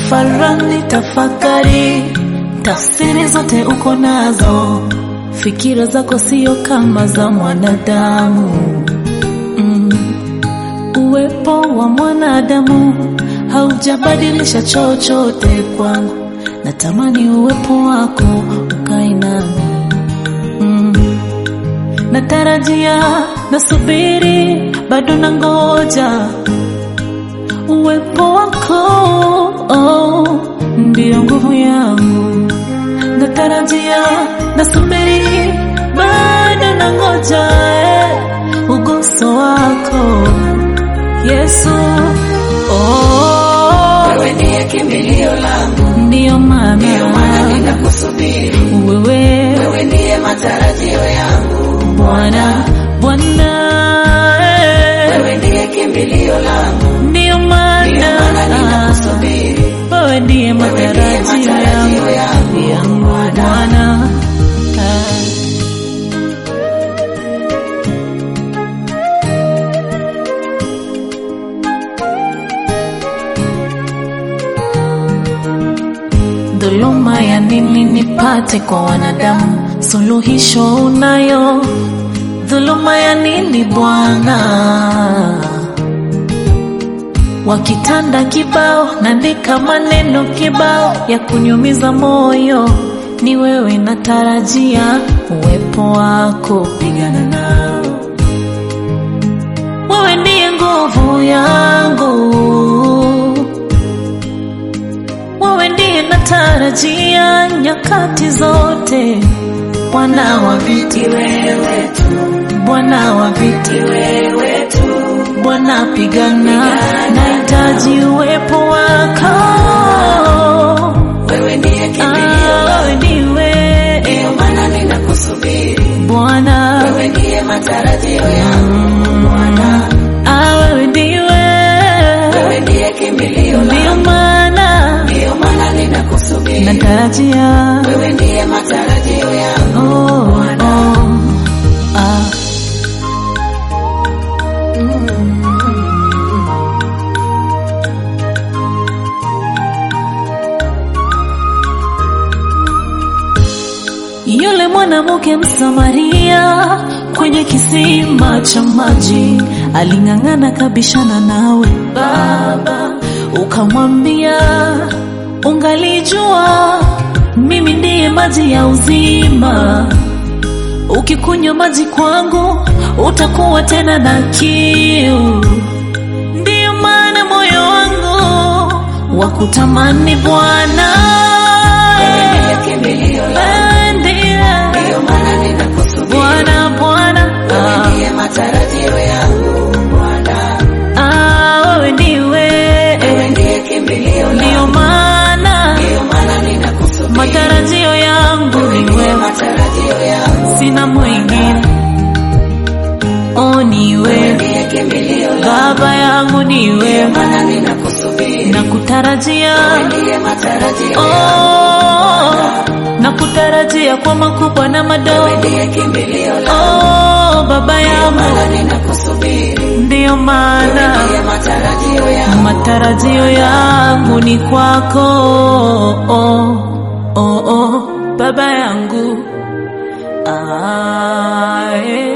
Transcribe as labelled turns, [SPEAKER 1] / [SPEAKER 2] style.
[SPEAKER 1] tafarani, tafakari, tafsiri zote uko nazo, fikira zako sio kama za mwanadamu mm. Uwepo wa mwanadamu haujabadilisha chochote kwangu, natamani uwepo wako ukae nami mm. Natarajia, nasubiri, bado nangoja uwepo wako oh, ndio nguvu yangu. Natarajia, nasubiri, bado nangoja eh, uguso wako Yesu oh,
[SPEAKER 2] Wewe ndiye kimbilio langu,
[SPEAKER 1] ndio maana
[SPEAKER 2] ndio maana ninakusubiri.
[SPEAKER 1] wewe
[SPEAKER 2] Wewe ndiye matarajio yangu,
[SPEAKER 1] Bwana Bwana eh,
[SPEAKER 2] wewe ndiye kimbilio langu,
[SPEAKER 1] ndio
[SPEAKER 2] ndio maana
[SPEAKER 1] maana
[SPEAKER 2] ninakusubiri.
[SPEAKER 1] wewe ndiye matarajio
[SPEAKER 2] matarajio
[SPEAKER 1] yangu
[SPEAKER 2] yangu,
[SPEAKER 1] yangu Bwana Ah. Dhuluma ya nini nipate kwa wanadamu? Suluhisho unayo. Dhuluma ya nini Bwana? Wakitanda kibao, naandika maneno kibao ya kunyumiza moyo. Ni wewe natarajia uwepo wako, pigana nao. Wewe ndiye nguvu yangu wewe ndiye natarajia nyakati zote, Bwana wa viti,
[SPEAKER 2] Wewe tu,
[SPEAKER 1] Bwana wa viti,
[SPEAKER 2] wewe tu,
[SPEAKER 1] Bwana pigana, nahitaji uwepo wako.
[SPEAKER 2] wewe ndiye kimbilio
[SPEAKER 1] Ah,
[SPEAKER 2] langu,
[SPEAKER 1] wewe ndiwe
[SPEAKER 2] ndio maana ninakusubiri.
[SPEAKER 1] Bwana,
[SPEAKER 2] Wewe ndiye matarajio yangu, Bwana,
[SPEAKER 1] ah, wewe ndiwe,
[SPEAKER 2] wewe ndiye kimbilio
[SPEAKER 1] ndio
[SPEAKER 2] langu,
[SPEAKER 1] maana
[SPEAKER 2] ndio maana ninakusubiri.
[SPEAKER 1] natarajia
[SPEAKER 2] Wewe ndiye matarajio yangu,
[SPEAKER 1] Oh, oh, ah. Yule mwanamke Msamaria kwenye kisima cha maji aling'ang'ana kabishana nawe Baba, ukamwambia ungalijua mimi ndiye maji ya uzima, ukikunywa maji kwangu utakuwa tena na kiu. Ndiyo maana moyo wangu wa kutamani Bwana,
[SPEAKER 2] wewe ndiye kimbilio langu,
[SPEAKER 1] Wewe ndiye
[SPEAKER 2] ndio maana ninakusubiri.
[SPEAKER 1] Bwana, Bwana,
[SPEAKER 2] Wewe
[SPEAKER 1] ah,
[SPEAKER 2] ndiye matarajio yangu, Bwana,
[SPEAKER 1] ah, wewe ndiwe,
[SPEAKER 2] wewe ndiye kimbilio
[SPEAKER 1] ndiyo
[SPEAKER 2] langu,
[SPEAKER 1] maana
[SPEAKER 2] ndio maana ninakusubiri.
[SPEAKER 1] matarajio yangu
[SPEAKER 2] Wewe
[SPEAKER 1] ni
[SPEAKER 2] ndiye
[SPEAKER 1] wewe,
[SPEAKER 2] matarajio yangu,
[SPEAKER 1] sina mwingine. Oh, ni
[SPEAKER 2] wewe
[SPEAKER 1] wewe
[SPEAKER 2] ndiye kimbilio langu,
[SPEAKER 1] Baba yangu, ni
[SPEAKER 2] ndio
[SPEAKER 1] wewe
[SPEAKER 2] maana ninakusubiri.
[SPEAKER 1] na kutarajia
[SPEAKER 2] Wewe ndiye matarajio yangu,
[SPEAKER 1] oh, na kutarajia kwa makubwa na
[SPEAKER 2] wewe
[SPEAKER 1] madogo.
[SPEAKER 2] ndiye kimbilio langu,
[SPEAKER 1] Oh, Baba
[SPEAKER 2] ndio
[SPEAKER 1] yangu,
[SPEAKER 2] maana ninakusubiri.
[SPEAKER 1] ndiyo
[SPEAKER 2] Wewe
[SPEAKER 1] maana
[SPEAKER 2] ndiye matarajio yangu,
[SPEAKER 1] matarajio yangu ni kwako. Oh, oh, oh, Baba yangu ah, eh.